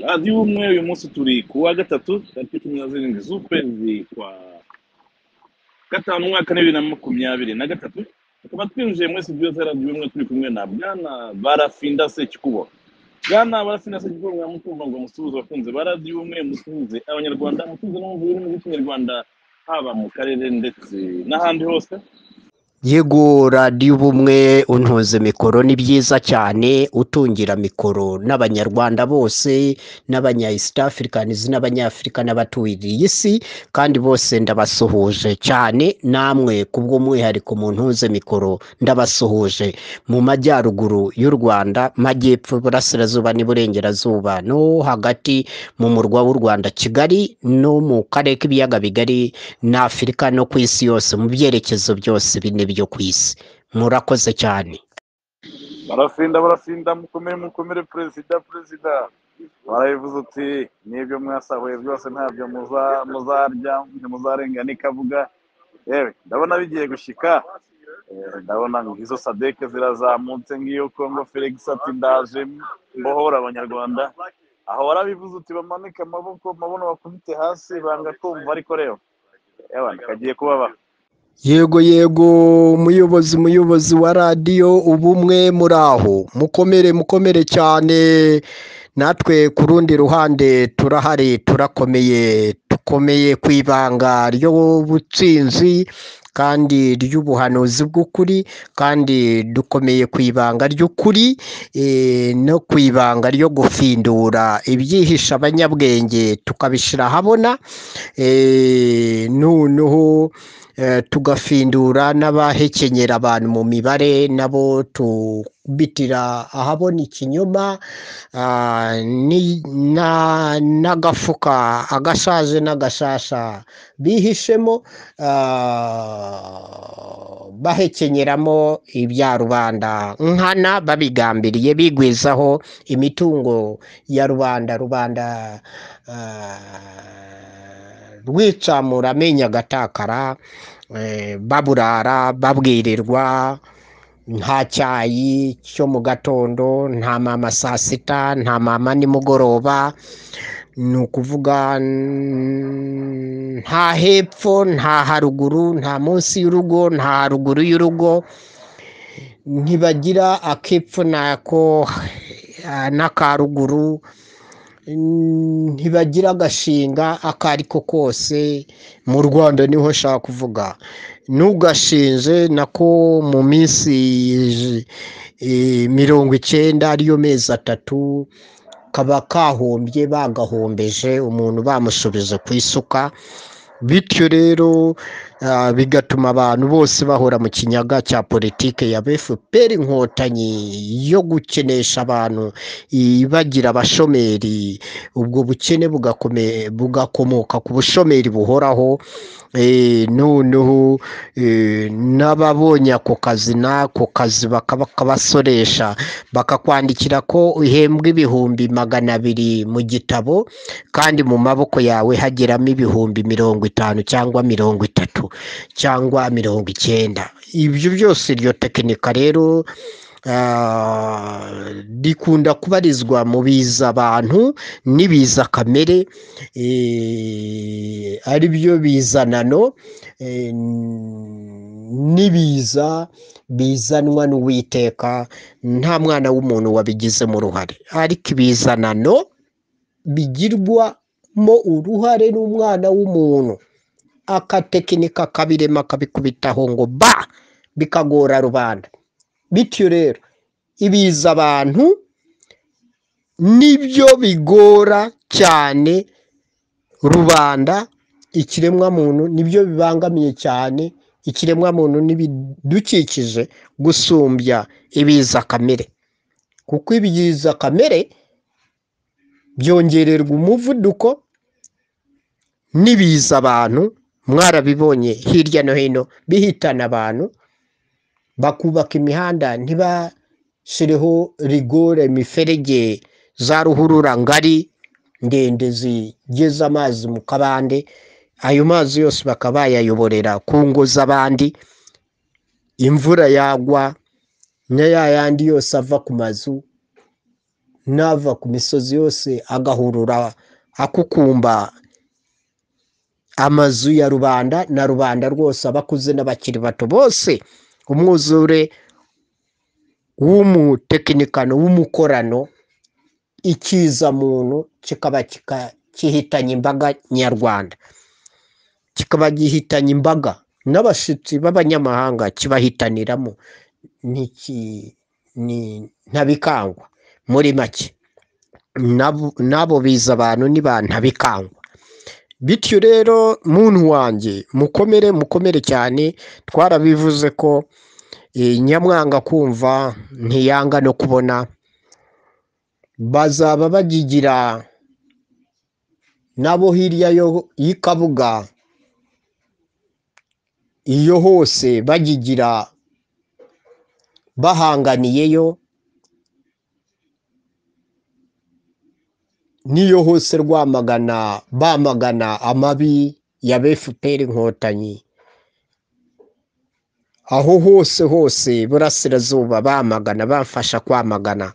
radiyo umwe uyu munsi turi ku wa gatatu tariki cumi na zirindwi z'ukwezi kwa gatanu umwaka bibiri na makumyabiri na gatatu tukaba twinjiye muri studio za radiyo umwe turi kumwe na bwana barafinda sekikubo bwana barafinda sekikubo mwamukumva ngo musuhuze abakunzi ba radiyo umwe musuhuze abanyarwanda musuhuze no mu rurimi rw'ikinyarwanda haba mu karere ndetse n'ahandi hose yego radiyo ubumwe untuze mikoro ni byiza cyane utungira mikoro n'abanyarwanda bose n'abanya east africans n'abanyafurika n'abaturiye isi kandi bose ndabasuhuje cyane namwe kubw'umwihariko mu ntuze mikoro ndabasuhuje mu majyaruguru y'u rwanda majyepfo iburasirazuba n'iburengerazuba no hagati mu murwa w'u rwanda kigali no mu karere k'ibiyaga bigari n'afurika no ku isi yose mu byerekezo byose bine byo ku isi murakoze cyane barafinda barafinda mukomere mukomere perezida perezida warabivuze uti n'ibyo mwasahuye byose ntabyo muzarya muzarenga n'ikavuga yewe ndabona bigiye gushyika ndabona izo sadeke zirazamutse nk'iyo kongo felix ati ndaje mbohora abanyarwanda aho warabivuze uti bamanike amaboko mabono bakubite hasi banga kumva ariko rero yewe kagiye kubabaho yego yego umuyobozi umuyobozi wa radiyo ubumwe muri aho mukomere mukomere cyane natwe ku rundi ruhande turahari turakomeye dukomeye ku ibanga ry'ubutsinzi kandi ry'ubuhanuzi bw'ukuri kandi dukomeye ku ibanga ry'ukuri no ku ibanga ryo gufindura ibyihisha abanyabwenge tukabishyira ahabona noneho tugafindura n'abahekenyera abantu mu mibare nabo tubitira ahabona ikinyoma n'agafuka agashaje n'agashasha bihishemo bahekenyeramo ibya rubanda nkana babigambiriye bigwizaho imitungo ya rubanda rubanda rwicamura amenya agatakara baburara babwirirwa nta cyayi cyo mu gatondo nta mama saa sita nta mama nimugoroba ni ukuvuga nta hepfo nta haruguru nta munsi y'urugo nta haruguru y'urugo ntibagira akepfo nako n'akaruguru ntibagira agashinga ako ari ko kose mu rwanda niho nshaka kuvuga n'ugashinze nako mu minsi mirongo icyenda ariyo mezi atatu kaba kahombye bagahombeje umuntu bamushubije ku isuka bityo rero bigatuma abantu bose bahora mu kinyaga cya politiki ya fpr inkotanyi yo gukenesha abantu ibagira abashomeri ubwo bukene bugakomoka ku bushomeri buhoraho noneho n'ababonye ako kazi n'ako kazi bakabasoresha bakakwandikira ko uhembwa ibihumbi magana abiri mu gitabo kandi mu maboko yawe hageramo ibihumbi mirongo itanu cyangwa mirongo itatu cyangwa mirongo icyenda ibyo byose iryo tekinika rero rikunda kubarizwa mu biza abantu n'ibiza kamere ari byo bizanano n'ibiza bizanwa n'uwiteka nta mwana w'umuntu wabigizemo uruhare ariko ibizanano bigirwamo uruhare n'umwana w'umuntu akatekinika kabirema akabikubitaho ngo ba bikagora rubanda bityo rero ibiza abantu nibyo bigora cyane rubanda ikiremwamuntu nibyo bibangamiye cyane ikiremwamuntu n'ibidukikije gusumbya ibiza kamere kuko ibiza kamere byongererwa umuvuduko n'ibiza abantu mwarabibonye hirya no hino bihitana abantu bakubaka imihanda shiriho rigore imiferege za ruhurura ngari ndende zigeza amazi mu kabande ayo mazi yose bakaba bayayoborera ku ngo z'abandi imvura yagwa na ya yandi yose ava ku mazu n'ava ku misozi yose agahurura akukumba amazu ya rubanda na rubanda rwose abakuze n'abakiri bato bose umwuzure w'umutekinikano w'umukorano ikiza muntu kikaba kika- gihitanye imbaga nyarwanda kikaba gihitanye imbaga n'abashyitsi b'abanyamahanga kibahitaniramo niki- ni- ntabikangwa muri make Nabo- n'abo biza abantu ni ba ntabikangwa bityo rero muntu wanjye mukomere mukomere cyane twarabivuze ko eh, nyamwanga kumva ntiyanga no kubona bazaba bagigira n'abo hirya yo- y'ikabuga iyo hose bagigira bahanganiyeyo n'iyo hose rwamagana bamagana amabi ya fpr inkotanyi aho hose hose burasirazuba bamagana bamfasha kwamagana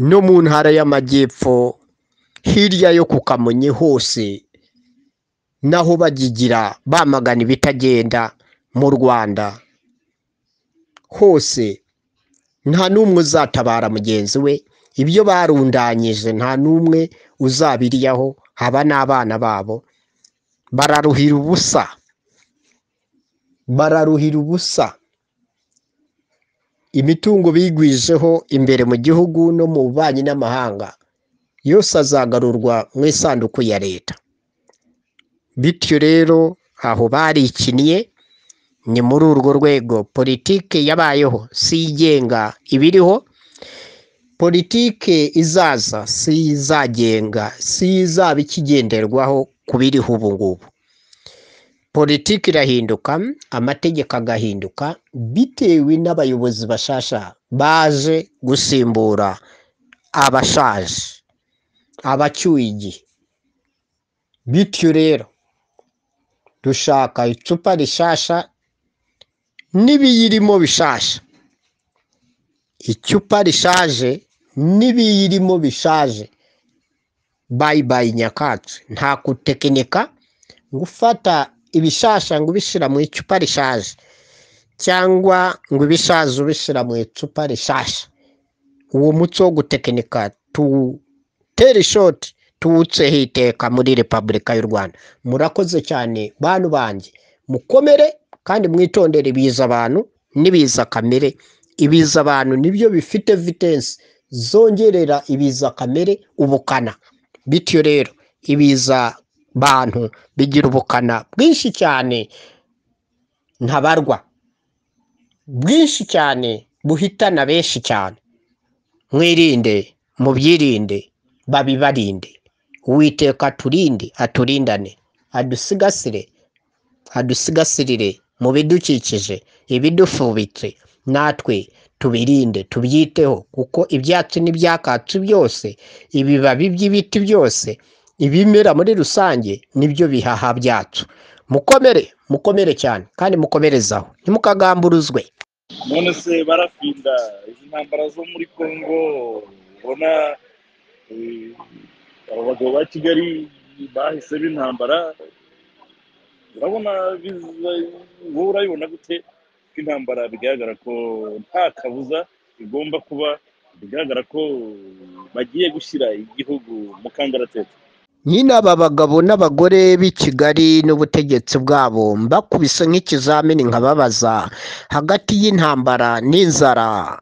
no mu ntara y'amajyepfo hirya yo ku kamonyi hose naho bagigira bamagana ibitagenda mu rwanda hose nta n'umwe uzatabara mugenzi we ibyo barundanyije nta n'umwe uzabiriyaho haba n'abana babo bararuhira ubusa bararuhira ubusa imitungo bigwijeho imbere mu gihugu no mu bubanyi n'amahanga yose azagarurwa mu isanduku ya leta bityo rero aho barikiniye ni muri urwo rwego politike yabayeho si igenga ibiriho politike izaza si izagenga si izaba ikigenderwaho ku biriho ubu ngubu politike irahinduka amategeko agahinduka bitewe n'abayobozi bashasha baje gusimbura abashaje abacyuye igihe bityo rero dushaka icupa rishasha n'ibiyirimo bishasha icupa rishaje n'ibiyirimo bishaje bayibaye nyakatsi nta gutekinika ngo ufata ibishasha ngo ubishyira mu icupa rishaje cyangwa ngo ibishaje ubishyira mu icupa rishasha uwo muco wo gutekinika tuwutere ishoti tuwuceho iteka muri repubulika y'u rwanda murakoze cyane bantu banjye mukomere kandi mwitondere ibiza abantu n'ibiza kamere ibiza abantu nibyo bifite vitensi zongerera ibiza kamere ubukana bityo rero ibiza bantu bigira ubukana bwinshi cyane ntabarwa bwinshi cyane buhitana benshi cyane mwirinde mubyirinde babibarinde uwiteka aturinde aturindane adusigasire adusigasirire mu bidukikije ibidufubitse natwe tubirinde tubyiteho kuko ibyatsi n'ibyakatsi byose ibibabi by'ibiti byose ibimera muri rusange nibyo bihaha byacu mukomere mukomere cyane kandi mukomerezaho ntimukagamburuzwe none se barafinda izi ntambara zo muri congo ubona eh, abo bagabo ba kigali bahise b'intambara urabona biza- wowe urabibona gute ko intambara bigaragara ko nta kabuza igomba kuba bigaragara ko bagiye gushyira igihugu mu kangaratete nyine aba bagabo n'abagore b'i kigali n'ubutegetsi bwabo mbakubise nk'ikizamini nkababaza hagati y'intambara n'inzara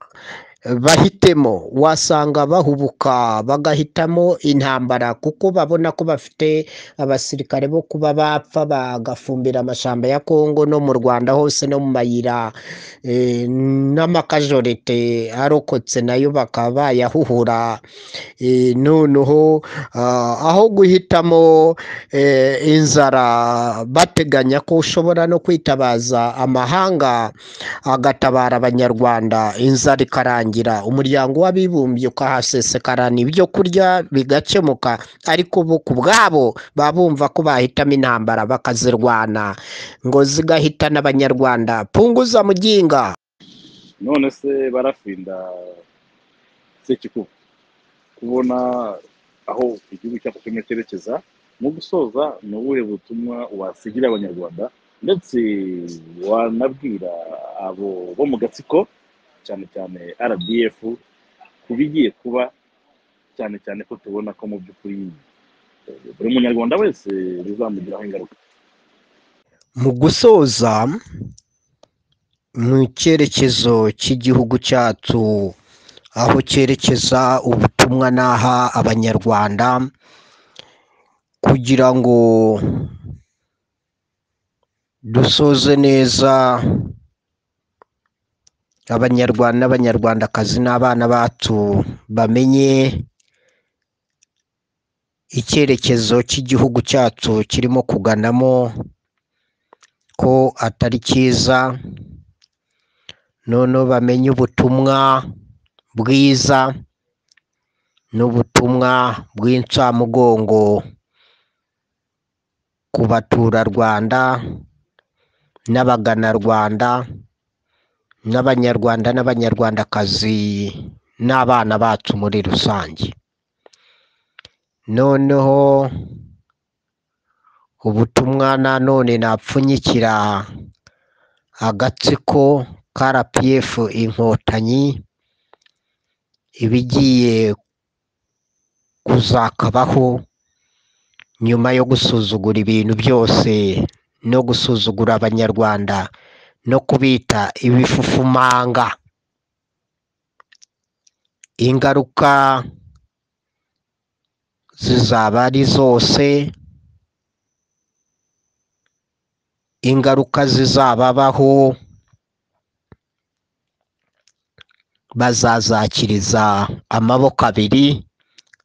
bahitemo wasanga bahubuka bagahitamo intambara kuko babona ko bafite abasirikare bo kuba bapfa bagafumbira amashyamba ya kongo no mu rwanda hose no mu mayira eh, n'amakajorite arokotse nayo bakaba bayahuhura Eh, noneho ah, aho guhitamo eh, inzara bateganya ko ushobora no kwitabaza amahanga agatabara abanyarwanda inzara ikarangira umuryango w'abibumbye ukahasesekarana ibyo kurya bigakemuka ariko ubu ku bwabo baba bumva ko bahitamo intambara bakazirwana ngo zigahitana abanyarwanda punguza muginga none se barafinda sekikuba kubona aho igihugu cyacu kirimo cyerekeza mu gusoza ni ubuhe butumwa wasigira abanyarwanda ndetse wanabwira abo bo mu gatsiko cyane cyane rdf ku bigiye kuba cyane cyane ko tubona ko mu by'ukuri eh, buri munyarwanda wese bizamugiraho ingaruka mu gusoza mu cyerekezo cy'igihugu cyacu aho cyerekeza ubutumwa n'aha abanyarwanda kugira ngo dusoze neza abanyarwanda n'abanyarwandakazi n'abana bacu bamenye icyerekezo cy'igihugu cyacu kirimo kuganamo ko atari cyiza noneho bamenye ubutumwa bwiza n'ubutumwa bw'incamugongo ku baturarwanda n'abaganarwanda n'abanyarwanda n'abanyarwandakazi n'abana bacu muri rusange noneho ubutumwa nanone napfunyikira agatsiko ka rpf inkotanyi ibigiye kuzakabaho nyuma yo gusuzugura ibintu byose no gusuzugura abanyarwanda no kubita ibifufumanga ingaruka zizaba ari zose ingaruka zizababaho bazazakiriza amaboko abiri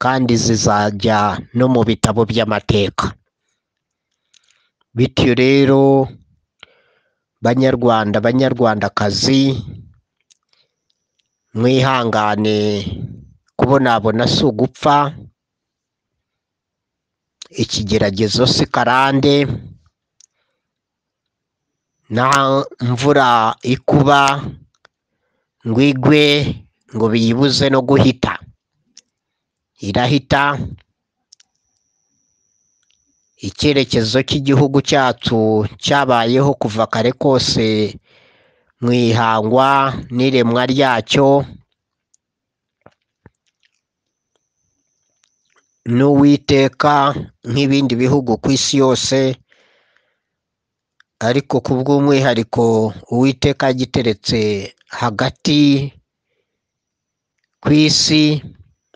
kandi zizajya no mu bitabo by'amateka bityo rero banyarwanda banyarwandakazi mwihangane kubonabona si ugupfa ikigeragezo si karande nta mvura ikuba ngo igwe ngo biyibuze no guhita irahita icyerekezo cy'igihugu cyacu cyabayeho kuva kare kose mu ihangwa n'iremwa ryacyo n'uwiteka nk'ibindi bihugu ku isi yose ariko ku bw'umwihariko uwiteka yagiteretse hagati ku isi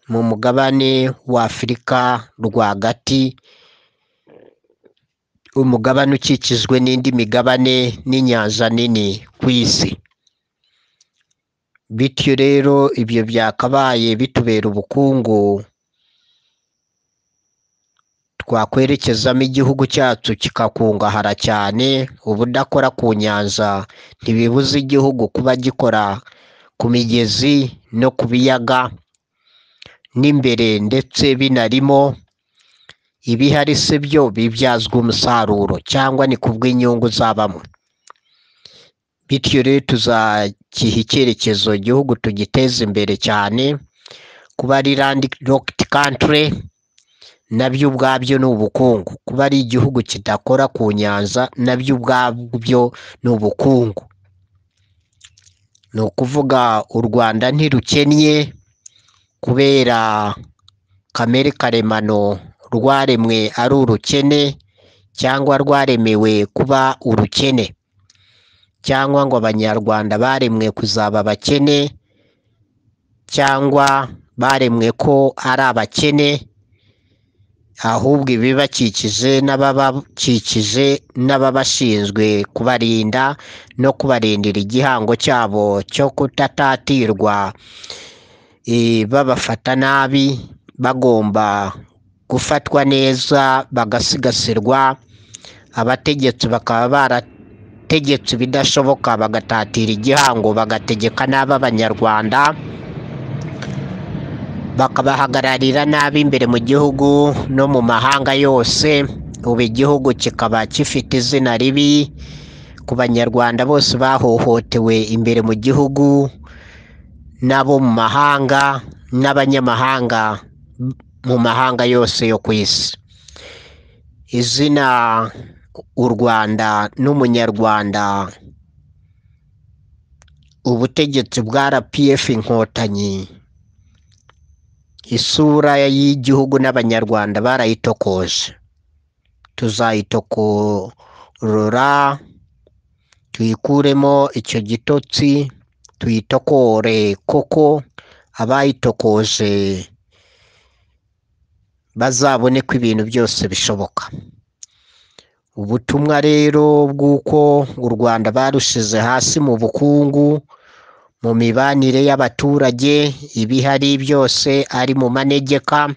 mu mugabane wa afurika rwagati umugabane ukikijwe n'indi migabane n'inyanja nini ku isi bityo rero ibyo byakabaye bitubera ubukungu twakwerekezamo igihugu cyacu kikakungahara cyane ubudakora ku nyanja ntibibuze igihugu kuba gikora ku migezi no ku biyaga n'imbere ndetse binarimo ibihari se byo bibyazwa umusaruro cyangwa ni ku bw'inyungu zabamo bityo rero tuzakiha icyerekezo igihugu tugiteze imbere cyane kuba ari landi rokiti kantire nabyo ubwabyo ni ubukungu kuba ari igihugu kidakora ku nyanja nabyo ubwabyo ni ubukungu ni ukuvuga u rwanda ntirukennye kubera kamere karemano rwaremwe ari urukene cyangwa rwaremewe kuba urukene cyangwa ngo abanyarwanda baremwe kuzaba abakene cyangwa baremwe ko ari abakene ahubwo ibibakikije n'ababakikije n'ababashinzwe kubarinda no kubarindira igihango cyabo cyo kutatatirwa eh, babafata nabi bagomba gufatwa neza bagasigasirwa abategetsi bakaba bara abategetsi ibidashoboka bagatatira igihango bagategeka nabi abanyarwanda bakabahagararira nabi imbere mu gihugu no mu mahanga yose ubu igihugu kikaba gifite izina ribi ku banyarwanda bose bahohotewe imbere mu gihugu n'abo mu mahanga n'abanyamahanga mu mahanga yose yo ku isi izina u rwanda n'umunyarwanda ubutegetsi bwa rpf inkotanyi isura y'igihugu n'abanyarwanda barayitokoje tuzayitokorora tuyikuremo icyo gitotsi tuyitokore koko abayitokoje bazabone ko ibintu byose bishoboka ubutumwa rero bw'uko u rwanda barushize hasi mu bukungu mu mibanire y'abaturage ibihari byose ari mu manegeka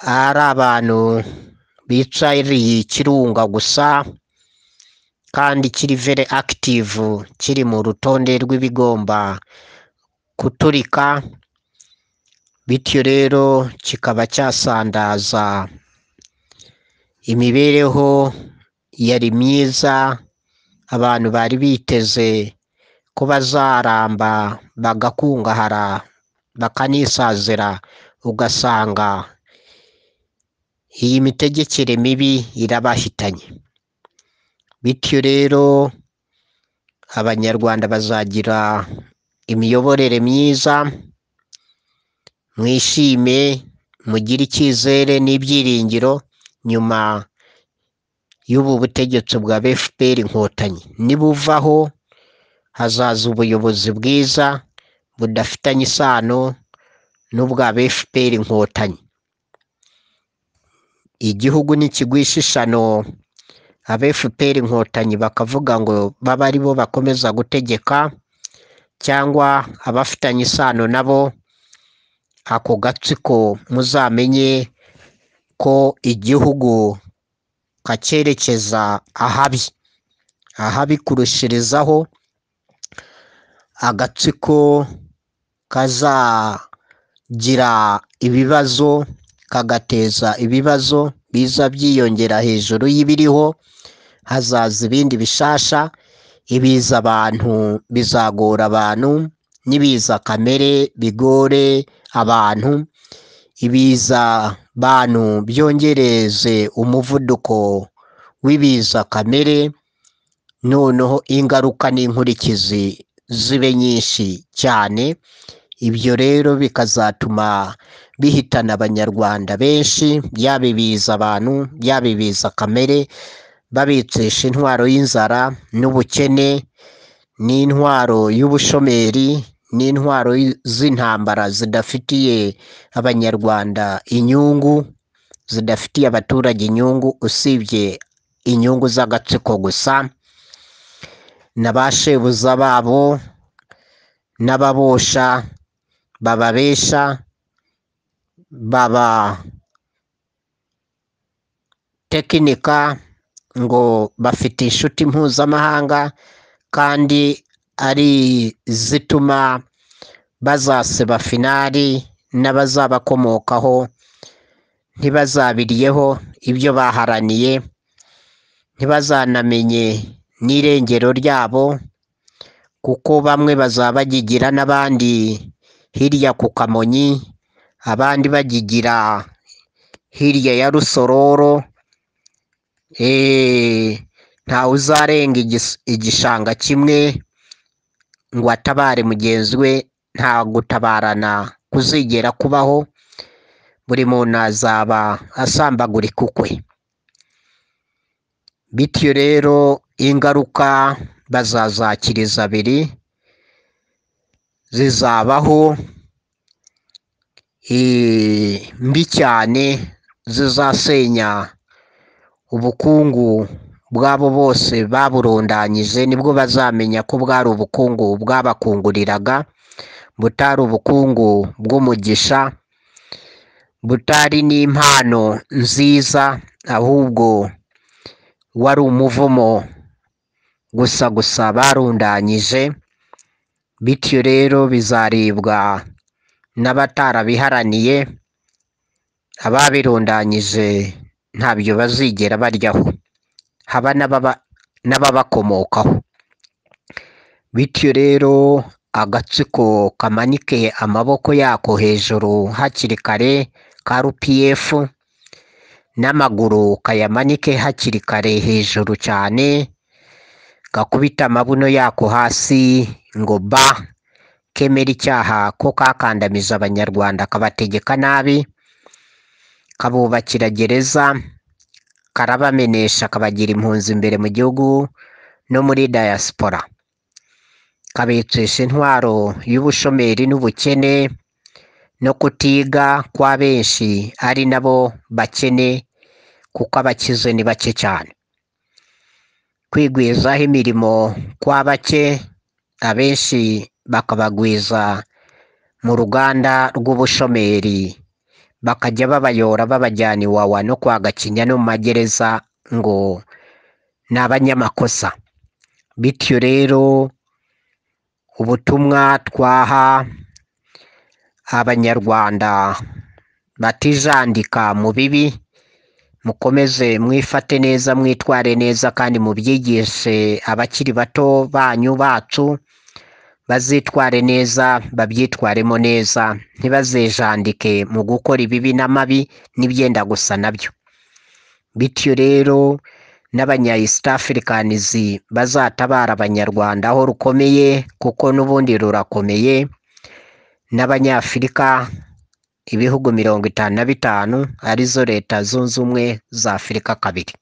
ari abantu bicariye ikirunga gusa kandi kiri vere akitivu kiri mu rutonde rw'ibigomba kuturika bityo rero kikaba cyasandaza imibereho yari myiza abantu bari biteze ko bazaramba bagakungahara bakanisazira ugasanga iyi mitegekere mibi irabahitanye bityo rero abanyarwanda bazagira imiyoborere myiza mwishime mugire icyizere n'ibyiringiro nyuma y'ubu butegetsi bwa fpr inkotanyi nibuvaho hazaza ubuyobozi bwiza budafitanye isano n'ubwa fpr inkotanyi igihugu nikigwisha ishano aba fpr inkotanyi bakavuga ngo babe ari bo bakomeza gutegeka cyangwa abafitanye isano nabo ako gatsiko muzamenye ko igihugu kakerekeza ahabi ahabi kurushirizaho agatsiko kazagira ibibazo kagateza ibibazo biza byiyongera hejuru y'ibiriho hazaza ibindi bishasha ibiza abantu bizagora abantu n'ibiza kamere bigore abantu ibiza bantu byongereze umuvuduko w'ibiza kamere noneho ingaruka n'inkurikizi zibe nyinshi cyane ibyo rero bikazatuma bihitana abanyarwanda benshi yaba ibiza abantu yaba ibiza kamere babicisha intwaro y'inzara n'ubukene n'intwaro y'ubushomeri n'intwaro z'intambara zidafitiye abanyarwanda inyungu zidafitiye abaturage inyungu usibye inyungu z'agatsiko gusa na ba shebuza babo n'ababosha bababesha baba tekinika ngo bafite inshuti mpuzamahanga kandi ari zituma bazasiba finari n'abazabakomokaho ntibazabiriyeho ibyo baharaniye ntibazanamenye n'irengero ryabo kuko bamwe bazaba bagigira n'abandi hirya ku kamonyi abandi bagigira hirya ya rusororo ntawe uzarenga igishanga kimwe ngo atabare mugenzi we nta gutabarana kuzigera kubaho buri muntu azaba asambagurika ukwe bityo rero ingaruka bazazakiriza abiri zizabaho mbi cyane zizasenya ubukungu bwabo bose baburundanyije nibwo bazamenya ko bwari ubukungu bwabakunguriraga butari ubukungu bw'umugisha butari n'impano nziza ahubwo wari umuvumo gusa gusa barundanyije bityo rero bizarebwa n'abatarabiharaniye ababirundanyije ntabyo bazigera baryaho haba n'ababa- n'ababakomokaho bityo rero agatsiko kamanike amaboko yako hejuru hakiri kare ka rpf n'amaguru kayamanike hakiri kare hejuru cyane gakubita amabuno yako hasi ngo ba kemera icyaha ko kakandamije abanyarwanda kabategeka nabi kabubakira gereza karabamenesha kabagira impunzi imbere mu gihugu no muri diaspora kabetesha intwaro y'ubushomeri n'ubukene no kutiga kwa benshi ari nabo bakene kuko abakize ni bake cyane kwigwizaho imirimo kwa bake abenshi bakabagwiza mu ruganda rw'ubushomeri bakajya babayora babajyana iwawa no kwa gakinya no mu magereza ngo ni abanyamakosa bityo rero ubutumwa twaha abanyarwanda batijandika mu bibi mukomeze mwifate neza mwitware neza kandi mubyigishe abakiri bato banyu bacu bazitware neza babyitwaremo neza ntibazejandike mu gukora ibibi n'amabi n'ibyenda gusa nabyo bityo rero n'abanya East Africans bazatabara abanyarwanda aho rukomeye kuko n'ubundi rurakomeye n'abanyafurika ibihugu mirongo itanu na bitanu arizo leta zunze ubumwe za afurika kabiri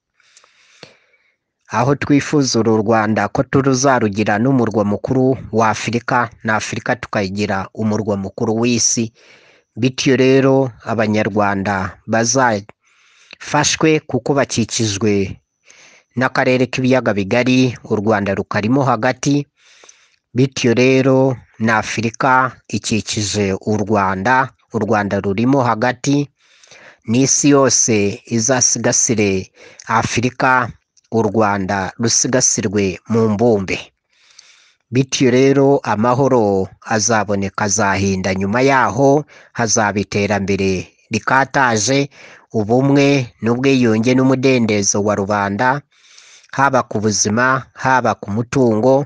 aho twifuza uru rwanda ko turuzarugira n'umurwa mukuru wa afurika na afurika tukayigira umurwa mukuru w'isi bityo rero abanyarwanda bazafashwe kuko bakikijwe n'akarere k'ibiyaga bigari u rwanda rukarimo hagati bityo rero na afurika ikikije u rwanda u rwanda rurimo hagati n'isi yose izasigasire afurika u rwanda rusigasirwe mu mbumbe bityo rero amahoro azaboneka azahinda nyuma yaho hazaba iterambere rikataje ubumwe n'ubwiyunge n'umudendezo wa rubanda haba ku buzima haba ku mutungo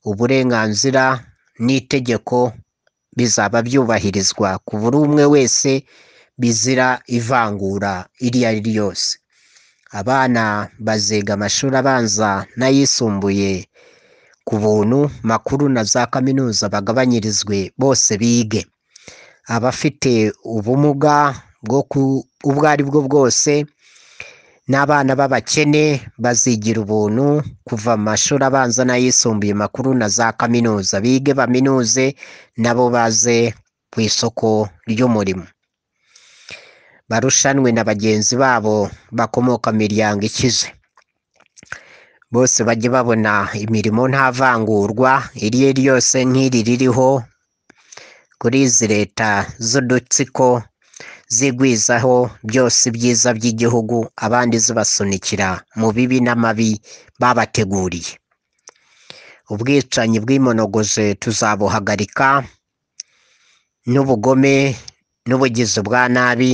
uburenganzira n'itegeko bizaba byubahirizwa ku buri umwe wese bizira ivangura iryo ari ryo ryose abana baziga amashuri abanza n'ayisumbuye ku buntu makuru na za kaminuza bagabanyirizwe bose bige abafite ubumuga bwo ku ubwo ari bwo bwose n'abana b'abakene bazigira ubuntu kuva mu mashuri abanza n'ayisumbuye makuru na za kaminuza bige baminuze nabo baze ku isoko ry'umurimo barushanwe na bagenzi babo bakomoka mu miryango ikize bose bajye babona imirimo nta vangurwa iri ari ryose nk'iri ririho kuri izi leta z'udutsiko zigwizaho byose ibyiza by'igihugu abandi zibasunikira mu bibi n'amabi babateguriye ubwicanyi bw'imonogoje tuzabuhagarika n'ubugome n'ubugizi bwa nabi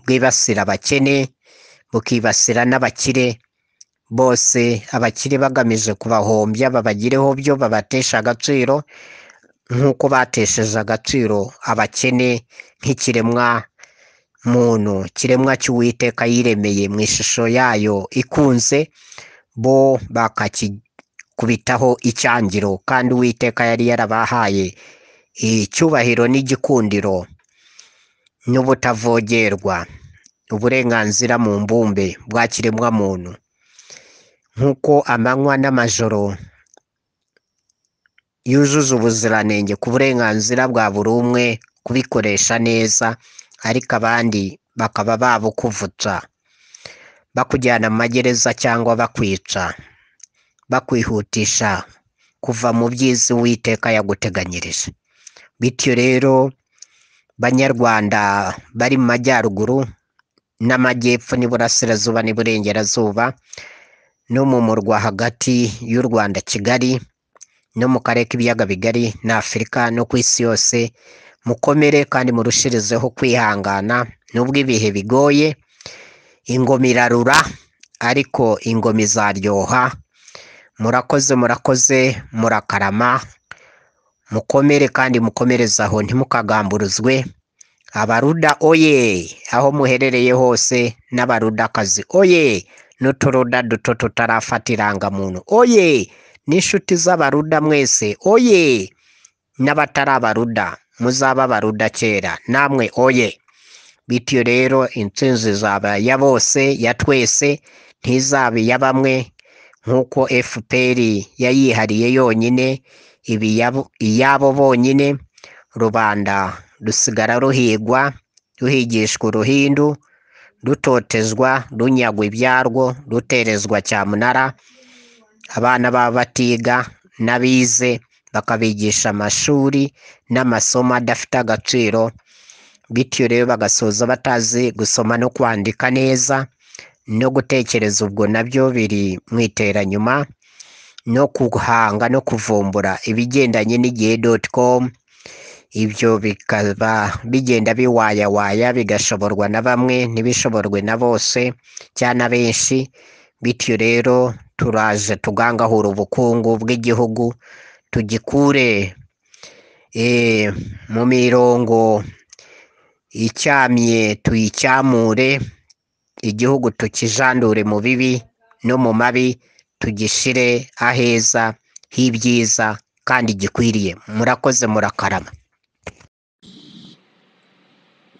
bwibasira abakene bukibasira n'abakire bose abakire bagamije kubahombya babagireho byo babatesha agaciro nk'uko batesheje agaciro abakene nk'ikiremwa muntu kiremwa cy'uwiteka yiremeye mu ishusho yayo ikunze bo bakakikubitaho icyangiro kandi uwiteka yari yarabahaye icyubahiro n'igikundiro n'ubutavogerwa uburenganzira mu mbumbe bwa kiremwa muntu nk'uko amanywa n'amajoro yujuje ubuziranenge ku burenganzira bwa buri umwe kubikoresha neza ariko abandi bakaba babukuvutsa bakujyana mu magereza cyangwa bakwica bakwihutisha kuva mu byiza uwiteka yaguteganyirije bityo rero banyarwanda bari mu majyaruguru n'amajyepfo n'iburasirazuba n'iburengerazuba no mu murwa hagati y'u rwanda kigali no mu karere k'ibiyaga bigari na afurika no ku isi yose mukomere kandi murushirizeho kwihangana nubwo ibihe bigoye ingoma irarura ariko ingoma izaryoha murakoze murakoze murakarama mukomere kandi mukomereze aho ntimukagamburuzwe abaruda oye aho muherereye hose n'abarudakazi oye n'uturuda duto tutarafata irangamuntu oye n'inshuti z'abaruda mwese oye n'abatari abaruda muzaba abaruda kera namwe oye bityo rero intsinzi izaba ya bose ya twese ntizaba iya bamwe nk'uko fpr yayihariye yonyine ibi yabo- iyabo bonyine rubanda rusigara ruhigwa ruhigishwa uruhindu rutotezwa runyagwa ibyarwo ruterezwa cyamunara abana baba batiga n'abize bakabigisha amashuri n'amasomo adafite agaciro bityo rero bagasoza batazi gusoma no kwandika neza no gutekereza ubwo nabyo biri mu iteranyuma no guhanga no kuvumbura ibigendanye n'igihe doti komu ibyo bikaba bigenda biwayawaya bigashoborwa na bamwe ntibishoborwe na bose cyangwa na benshi bityo rero turaje tugangahura ubukungu bw'igihugu tugikure eh, mu mirongo icyamye tuyicyamure igihugu tukijandure mu bibi no mu mabi tugishire aheza h'ibyiza kandi gikwiriye murakoze murakarama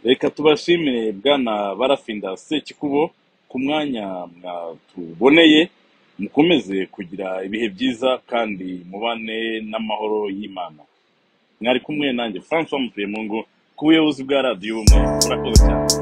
reka tubashimire bwana barafinda sekikubo ku mwanya mwatuboneye mukomeze kugira ibihe byiza kandi mubane n'amahoro y'imana mwari kumwe nanjye francois mutuye mu ngo ku buyobozi bwa radiyo murakoze cyane